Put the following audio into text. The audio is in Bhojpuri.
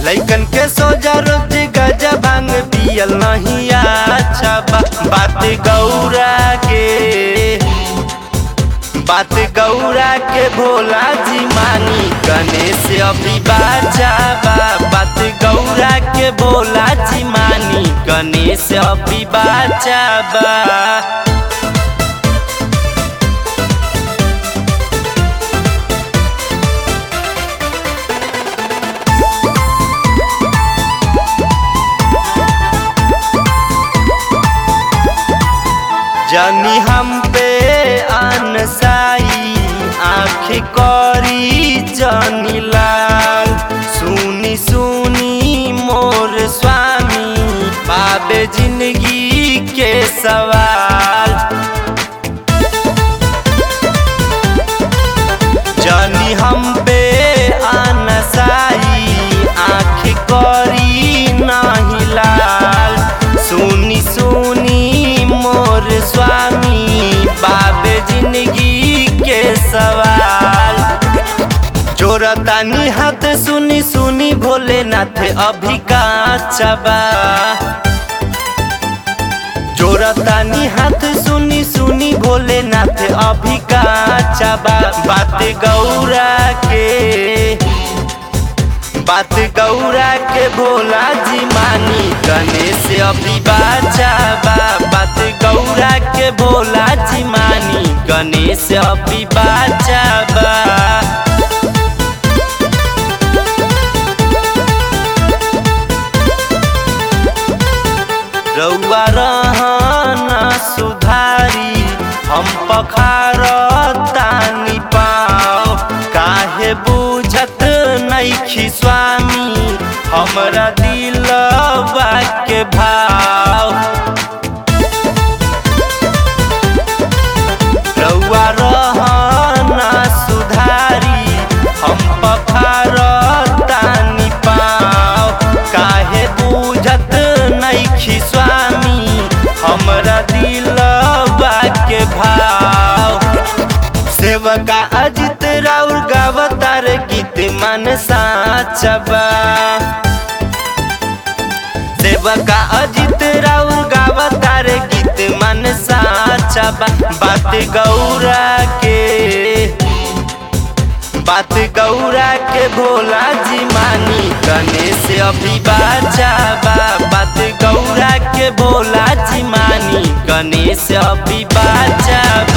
लैकन के सोजा रोज गजा भांग पियल नहीं अच्छा बा बात गौरा के बात गौरा के भोला जी मानी गणेश अभी बाजा बा बात गौरा के भोला जी मानी गणेश अभी बाजा बा जनी हम पे अनसाई आँख करी जनी लाल सुनी सुनी मोर स्वामी पाबे जिंदगी के सवाल जनी हम पे अनसाई आँख करी नाही लाल सुनी सुनी मोर स्वामी बाबे जिंदगी के सवाल जोरतानी हाथ सुनी सुनी भोलेनाथ अभी काचबा जोरतानी हाथ सुनी सुनी भोलेनाथ अभी काचबा बात गौरा के बात गौरा के भोला जी मानी गणेश अभी बाजा बा बात गौरा के भोला जी मानी गणेश अभी बाजा बा रउआ रहना सुधारी हम पखार तानी पाओ काहे बुझत नैखी स्वामी हमरा दिलवा के भाव रउआ रहना सुधारी हम पखार तानी पाओ काहे बुझत नैखी स्वामी हमरा दिलवा के भाव सेवका अजित राउर गावतार गीत मन साचबा सेवका अजित राउर गावतार गीत मन साचबा बात गौरा के बात गौरा के भोला जी मानी गणेश अभी बाजा बा बात गौरा के भोला जी मानी गणेश अभी बाजा